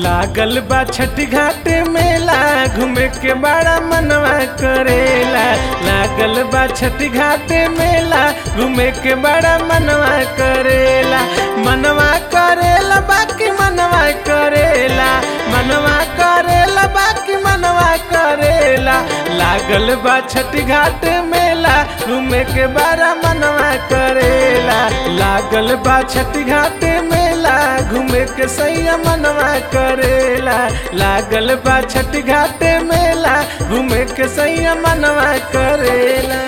लागल बा छठ घाट मेला घूमे के बड़ा मनवा करेला लागल बा छठ घाट मेला घूमे के बड़ा मनवा करेला मनवा करेला बाकी मनवा करेला मनवा करेला बाकी मनवा करेला लागल बा छठ घाट मेला घूमे के बड़ा मनवा करेला लागल बा छठ घाट मेला घूमे के सैया मनवा करेला लागल बा छठ घाट मेला घूमे के सैया मनवा करेला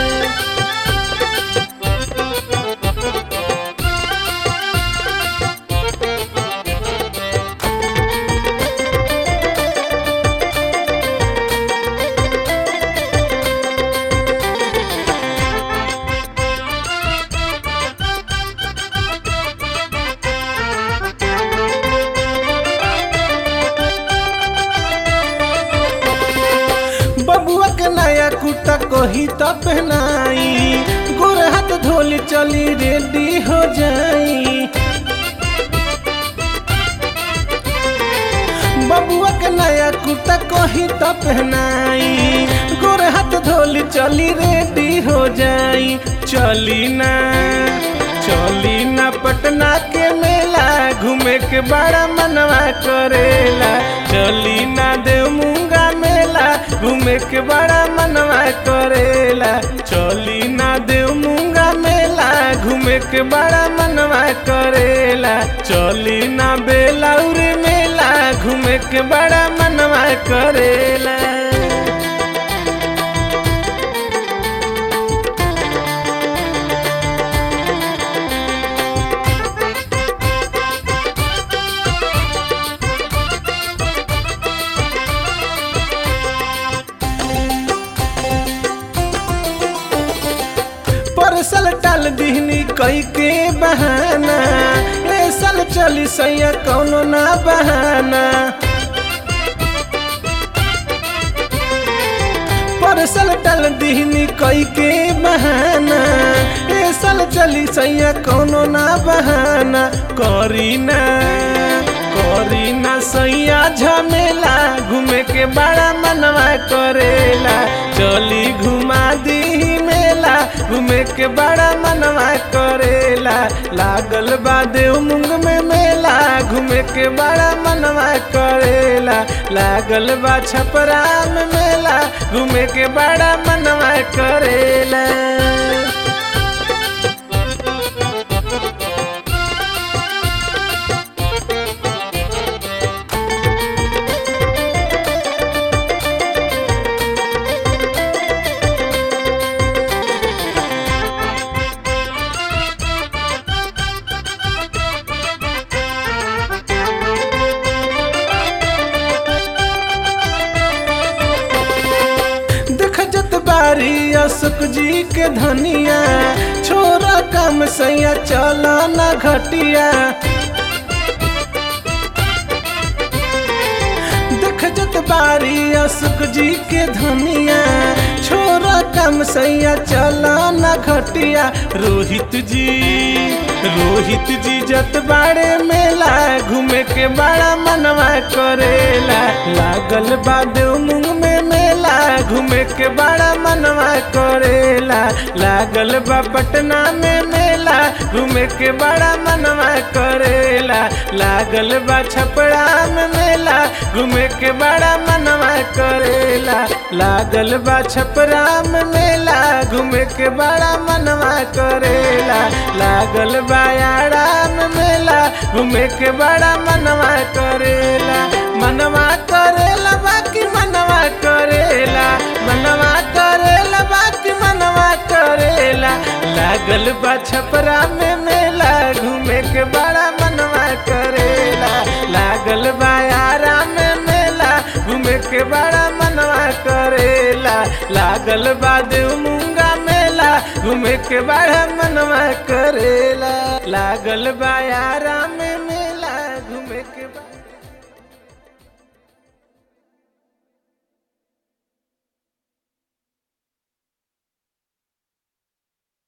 बबुआ के नया कुर्ता कही तो पहनाई गोर हाथ धोली चली रेडी हो जाई बबुआ के नया कुर्ता कही तो पहनाई गोर हाथ धोली चली रेडी हो जाई चली ना चली ना पटना के मेला घूमे के बड़ा मनवा करेला चली ना देव मूंगा मेला घूमे के बड़ा मनवा करेला चली ना देव मूंगा मेला घूमे के बड़ा मनवा करेला चली ना बेलाउर मेला घूमे के बड़ा मनवा करेला परसल टाल दिहनी कई के बहाना ए साल चली सैया कौनो ना बहाना परसल टाल दिहनी कई के बहाना ए साल चली सैया कौनो ना बहाना करी ना करी ना सैया झमेला घूमे के बड़ा मनवा करेला चली घुमा दी मेला घूमे के बड़ा मनवा करेला लागल बा देव मुंग में मेला घूमे के बड़ा मनवा करेला लागल बा छपरा में मेला घूमे के बड़ा मनवा करेला देख जत बारी अशोक जी के धनिया छोरा कम सैया चला ना घटिया देख जत बारी अशोक जी के धनिया छोरा कम सैया चला ना घटिया रोहित जी रोहित जी जत बाड़े मेला घूमे के बड़ा मनवा करेला लागल बा देव मुंग में मेला घूमे के बड़ा मनवा करेला लागल बा पटना में मेला घूमे के बड़ा मनवा करेला लागल बा छपरा में मेला घूमे के बड़ा मनवा करेला लागल बा छपरा में मेला घूमे के बड़ा मनवा करेला लागल बा यारा में मेला घूमे के बड़ा मनवा करेला मनवा करेला बाकी मनवा करेला मनवा करेला बाकी मनवा करेला लागल बा छपरा में मेला घूमे के बड़ा मनवा करेला लागल बा यारा में मेला घूमे के बड़ा मनवा करेला लागल बा देव मूंगा मेला घूमे के बड़ा मनवा करेला लागल बा यारा में मेला घूमे के बड़ा